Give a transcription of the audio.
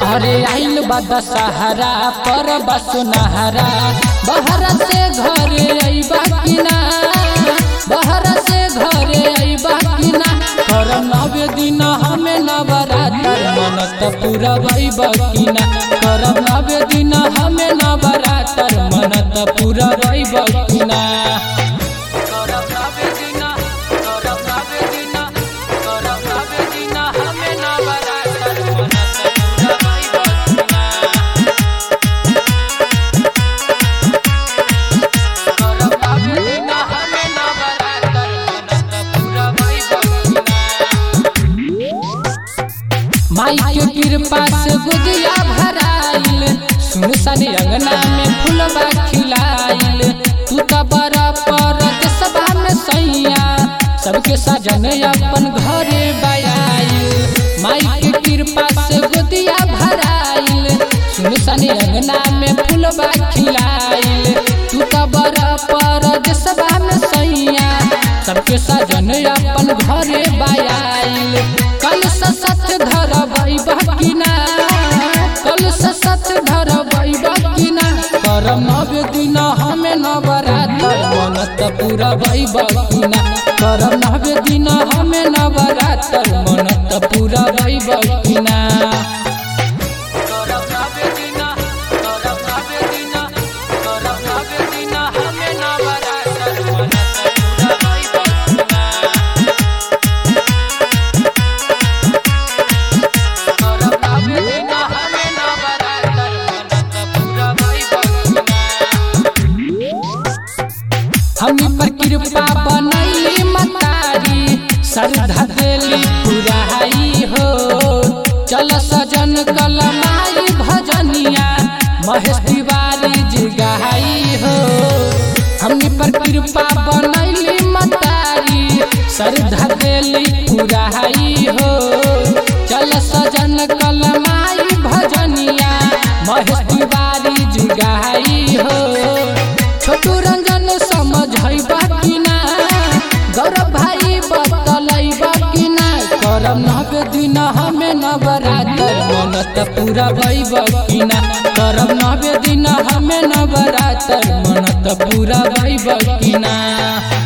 अरे आइल बा दशहरा पर बसुनहरा बहर से घरे अइबा कि ना बहर से घरे अइबा कि ना कर नवे दिन हमें नवरात्र मनत पूरा भइबा कि ना कर नवे दिन हमें नवरात्र मनत पूरा भइबा कि ना करब नवे दिन करब नवे दिन करब नवे दिन हमें नवरात्र मनत पूरा भइबा कि ना करब नवे दिन हमें नवरात्र मनत पूरा भइबा कि ना माई के कृपा से गुदिया भराइल सुनसान अंगना में फुलवा खिलाइल तू तो बड़ा पर सभा में सैया सबके सजन अपन घरे बयाइल माई के कृपा से गुदिया भराइल सुनसान अंगना में फुलवा खिलाइल तू तो बड़ा पर सभा में सैया सबके सजन अपन घरे बयाइल कल सत धर बकिना कल सत धर बकिना कर नव दिन हमें नवरात्र मनत पूरा बकिना कर नव दिन हमें नवरात्र मनत पूरा बकिना करब नवे दिन करब नवे दिन करब नवे दिन हमें नवरात्र मनत पूरा भइबा करब नवे दिन हमें नवरात्र मनत पूरा भइबा हमी पर कृपा बनैली मतारी श्रद्धा देली पुराई हो चल सजन कलमाई भजनिया महेश तिवारी जी गाई हो हमनी पर कृपा बनैली मतारी श्रद्धा देली पुराई हो चल सजन कलमाई भजनिया महेश तिवारी जी गाई हो छोटू रंजन समझैबा कि ना गौरव भाई बतलैबा कि ना करब नवे दिन हमें नवरात्र मनत पूरा भइबा कि ना करब नवे दिन हमें नवरात्र मनत पूरा भइबा कि ना